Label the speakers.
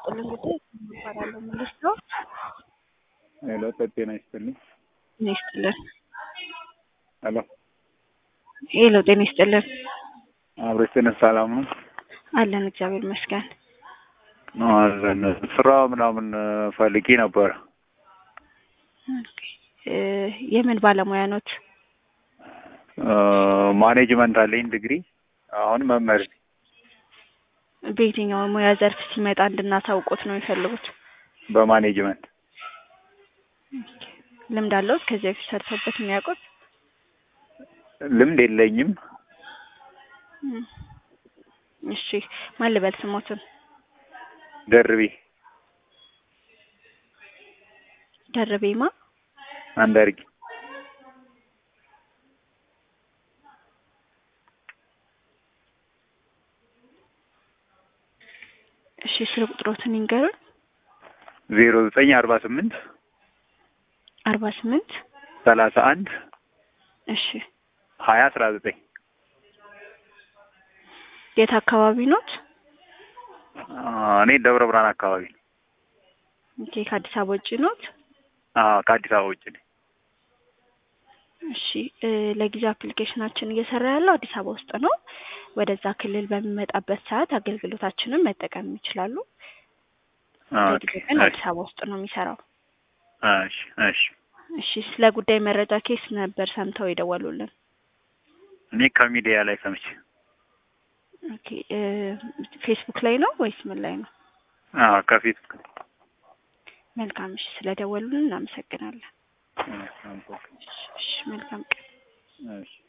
Speaker 1: ይስጥልን ጉዳይ እባላለሁ ምልሽ ነው።
Speaker 2: ሄሎ ጤና ይስጥልኝ።
Speaker 1: ጤና ይስጥልን።
Speaker 2: ሄሎ
Speaker 1: ሄሎ ጤና ይስጥልን።
Speaker 2: አብሬስትን ሰላም ነው
Speaker 1: አለን እግዚአብሔር ይመስገን።
Speaker 2: አለን ስራ ምናምን ፈልጌ ነበር።
Speaker 1: ኦኬ። እ የምን ባለሙያ ኖት?
Speaker 2: ማኔጅመንት አለኝ ዲግሪ። አሁን መምህር ነኝ።
Speaker 1: በየትኛው ሙያ ዘርፍ ሲመጣ እንድናሳውቆት ነው የሚፈልጉት?
Speaker 2: በማኔጅመንት
Speaker 1: ልምድ አለዎት? ከዚህ በፊት ሰርተውበት የሚያውቁት?
Speaker 2: ልምድ የለኝም።
Speaker 1: እም። እሺ ማን ልበል ስሞትን?
Speaker 2: ደርቤ
Speaker 1: ደርቤማ
Speaker 2: አንዳርጌ
Speaker 1: እሺ ስልክ ቁጥሮትን ይንገሩን።
Speaker 2: ዜሮ ዘጠኝ አርባ ስምንት
Speaker 1: አርባ ስምንት
Speaker 2: ሰላሳ አንድ
Speaker 1: እሺ
Speaker 2: ሀያ አስራ ዘጠኝ
Speaker 1: የት አካባቢ ኖት?
Speaker 2: እኔ ደብረ ብርሃን አካባቢ ነው።
Speaker 1: ኦኬ ከአዲስ አበባ ውጭ ኖት?
Speaker 2: አዎ ከአዲስ አበባ ውጭ ነኝ።
Speaker 1: እሺ እ ለጊዜው አፕሊኬሽናችን እየሰራ ያለው አዲስ አበባ ውስጥ ነው። ወደዛ ክልል በሚመጣበት ሰዓት አገልግሎታችንን መጠቀም ይችላሉ።
Speaker 2: ኦኬ
Speaker 1: ለጊዜው ግን አዲስ አበባ ውስጥ ነው የሚሰራው።
Speaker 2: እሺ እሺ
Speaker 1: እሺ ስለ ጉዳይ መረጃ ኬስ ነበር ሰምተው የደወሉልን?
Speaker 2: እኔ ከሚዲያ ላይ ሰምቼ
Speaker 1: ኦኬ እ ፌስቡክ ላይ ነው ወይስ ምን ላይ ነው?
Speaker 2: አዎ ከፌስቡክ
Speaker 1: መልካም እሺ ስለደወሉልን እናመሰግናለን። እሺ መልካም ቀን።
Speaker 2: እሺ